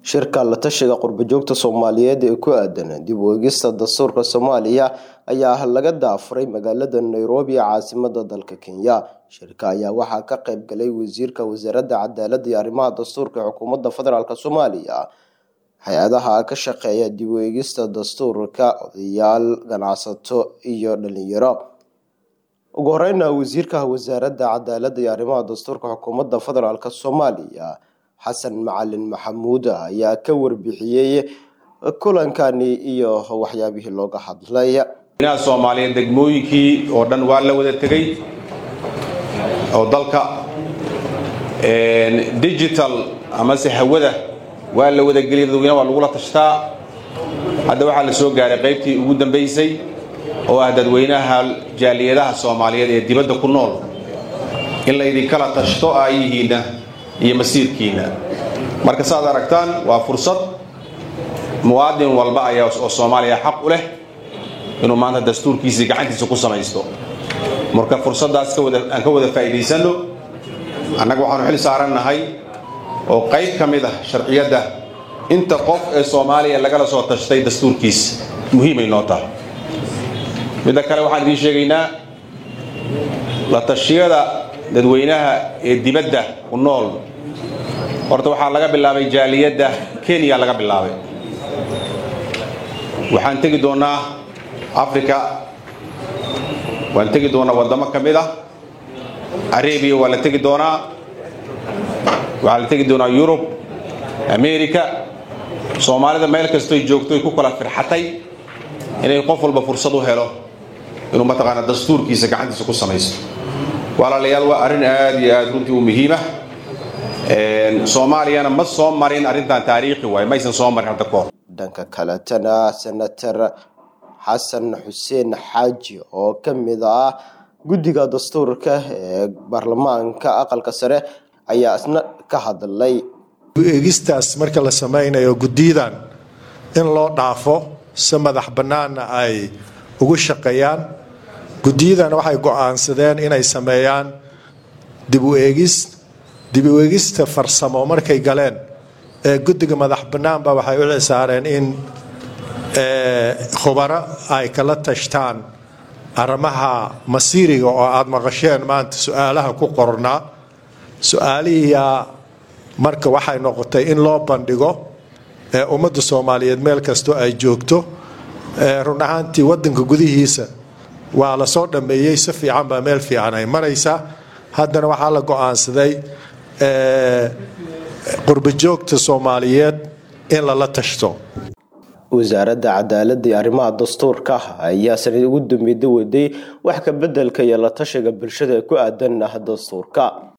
shirka la tashiga qurbo-joogta soomaaliyeed ee ku aadan dib u eegista dastuurka soomaaliya ayaa laga daafuray magaalada nairobi ee caasimada dalka kenya shirka ayaa waxaa ka qayb galay wasiirka wasaaradda cadaaladda iyo arrimaha dastuurka ee xukuumadda federaalk soomaaliya hay-adaha ka shaqeeya dib u eegista dastuurka odayaal ganacsato iyo dhalinyaro ugu horeyna wasiirka wasaaradda cadaaladda iyo arrimaha dastuurka xukuumadda federaalk soomaaliya xasan macalin maxamuud ayaa ka warbixiyey kulankani iyo waxyaabihii looga hadlay inaha soomaaliyeed degmooyinkii oo dhan waa la wada tegey oo dalka digital amase hawada waa la wada geliyay dadweynaha waa lagula tashtaa hadda waxaa la soo gaaray qaybtii ugu dambaysay oo ah dadweynaha jaaliyadaha soomaaliyeed ee dibadda ku nool in laydinkala tashto aayihiinna iyo masiirkiinna marka saaad aragtaan waa fursad muwaadin walba ayaa oo soomaaliya xaq u leh inuu maanta dastuurkiisii gacantiisa ku samaysto marka fursaddaas aan ka wada faa'iidaysanno annaga waxaanu xil saarannahay oo qayb ka mid ah sharciyadda inta qof ee soomaaliya lagala soo tashtay dastuurkiisa muhiimay noo tahay midda kale waxaan idiin sheegaynaa la tashiyada dadweynaha ee dibadda ku nool horta waxaa laga bilaabay jaaliyadda kenya laga bilaabay waxaan tegi doonnaa africa waan tegi doonnaa waddamo ka mid ah arabiya waa la tegi doonaa waxaa la tegi doonaa yurub america soomaalida meel kastoy joogtoy ku kala firxatay inay qof walba fursad u helo inuu mataqaana dastuurkiisa gacantiisa ku samaysto walaalayaal waa arrin aad iyo aad runtii u muhiimah soomaaliyana ma soo marin arrintan taariikhi waay maysan soo marin hadda kahor dhanka kaletana senator xasan xuseen xaaji oo ka mid ah guddiga dastuurka ee baarlamaanka aqalka sare ayaa isna ka hadlay eegistaas marka la samaynayo guddiyadan in loo dhaafo si madax bannaanna ay ugu shaqeeyaan guddiyadan waxay go-aansadeen inay sameeyaan dib u eegis dib u eegista farsamo markay galeen ee guddiga madax bannaanba waxay u cisaareen in khubaro ay kala tashtaan arrimaha masiiriga oo aada maqasheen maanta su-aalaha ku qornaa su-aalihiiyaa marka waxay noqotay in loo bandhigo ee ummadda soomaaliyeed meel kastoo ay joogto run ahaantii waddanka gudihiisa waa la soo dhammeeyey si fiican baa meel fiican ay maraysaa haddana waxaa la go-aansaday qurbojoogta soomaaliyeed in lala tashto wasaaradda cadaaladda iyo arrimaha dastuurka ayaa sanad ugu dambeeda waday wax ka bedelka iyo la tashiga bulshada ku aadan ah dastuurka